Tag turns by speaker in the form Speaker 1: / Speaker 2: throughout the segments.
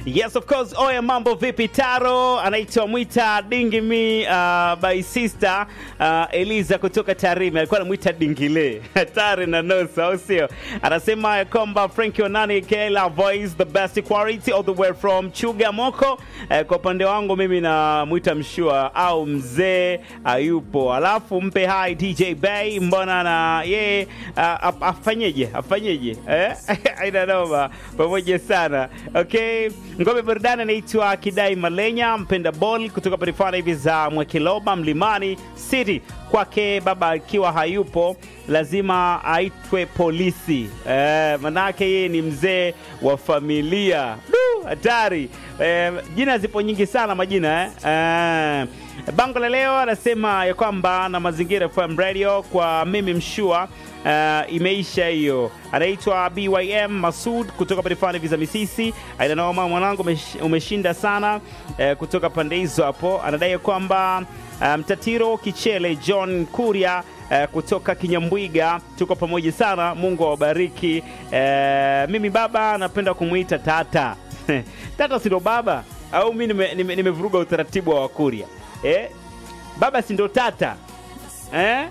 Speaker 1: Yes of course. Oya, mambo vipi? Taro anaitwa Mwita Dingimi uh, by sister uh, Eliza kutoka Tarime alikuwa anamwita Dingile hatari na nosa, au sio? Anasema ya kwamba Frankie Onani Kela voice the best quality all the way from Chuga Moko. Eh, kwa upande wangu mimi namwita mshua au mzee ayupo, alafu mpe hai DJ Bay, mbona na yeye uh, afanyeje afanyeje eh? aina noma pamoja sana okay. Ngome burudani anaitwa Kidai Malenya mpenda ball kutoka parifana hivi za Mwekiloba Mlimani City. Kwake baba akiwa hayupo lazima aitwe polisi eh, manake yeye ni mzee wa familia. Du, hatari eh, jina zipo nyingi sana majina eh? Eh, bango la leo anasema ya kwamba na mazingira FM radio kwa mimi mshua Uh, imeisha hiyo. Anaitwa BYM Masud kutoka parifani viza Misisi. Ainanaoma mwanangu, umesh- umeshinda sana uh, kutoka pande hizo hapo. Anadai kwamba mtatiro um, Kichele John Kuria uh, kutoka Kinyambwiga, tuko pamoja sana, Mungu awabariki. Uh, mimi baba napenda kumwita tata tata, si ndo baba au mi nimevuruga nime, nime utaratibu wa Wakuria eh? Baba si ndo tata Eh?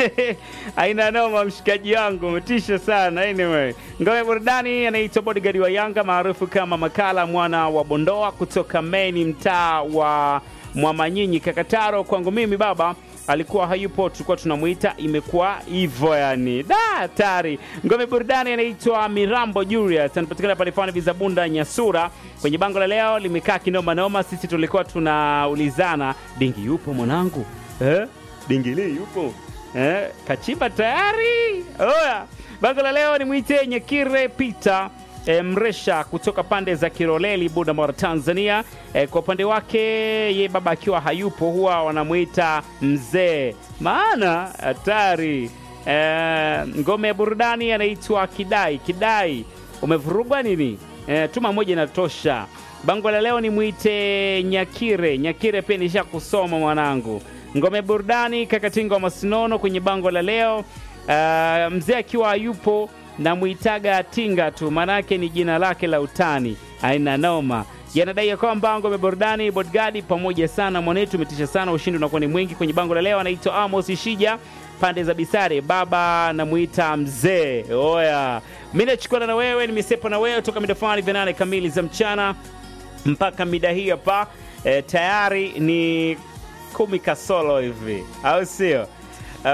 Speaker 1: aina noma mshikaji wangu umetisha sana anyway ngome burudani anaitwa bodyguard wa yanga maarufu kama makala mwana wa bondoa kutoka meni mtaa wa mwamanyinyi kakataro kwangu mimi baba alikuwa hayupo tulikuwa tunamwita imekuwa hivyo yani da hatari ngome burudani anaitwa mirambo julius anapatikana palifani vizabunda nyasura kwenye bango la leo limekaa kinoma noma sisi tulikuwa tunaulizana dingi yupo mwanangu eh? dingili yupo eh? kachimba tayari oya bango la leo ni mwite nyekire peter E, mresha kutoka pande za Kiroleli Bunda Tanzania. E, kwa upande wake ye baba akiwa hayupo huwa wanamwita mzee, maana hatari. E, ngome ya burudani anaitwa Kidai. Kidai, umevurugwa nini? E, tuma moja inatosha. Bango la leo ni mwite Nyakire. Nyakire pia nisha kusoma mwanangu. Ngome burudani Kakatinga wa Masinono kwenye bango la leo. Uh, mzee akiwa hayupo namwitaga Tinga tu, maanake ni jina lake la utani. Aina noma yanadai ya kwamba ngome burudani Bodgadi pamoja sana mwanetu, umetisha sana, ushindi unakuwa ni mwingi. Kwenye bango la leo anaitwa Amos Shija pande za Bisare, baba namuita mzee. Oya, mi nachukua na wewe, nimesepa na wewe toka mida fulani vya nane kamili za mchana mpaka mida hii hapa. E, tayari ni kumi kasolo hivi, au sio? Uh,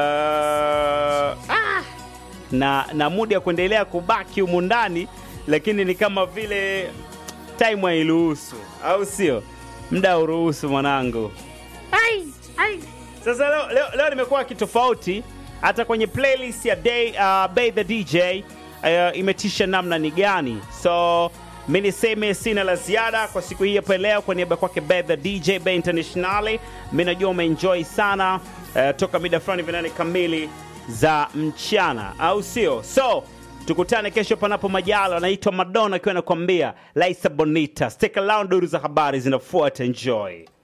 Speaker 1: ah, na, na muda ya kuendelea kubaki humu ndani, lakini ni kama vile time hairuhusu, au sio? Muda uruhusu mwanangu. Ai, ai. Sasa leo, leo, leo nimekuwa kitofauti hata kwenye playlist ya day, uh, Bay the DJ uh, imetisha namna ni gani, so mi niseme sina la ziada kwa siku hii hapa leo, kwa niaba kwake Bay the DJ Bay Internationali. Mi najua umeenjoy sana uh, toka mida fulani vinane kamili za mchana, au sio? So tukutane kesho panapo majalo. Anaitwa Madonna akiwa anakuambia Laisa Bonita. Stick around, duru za habari zinafuata. Enjoy.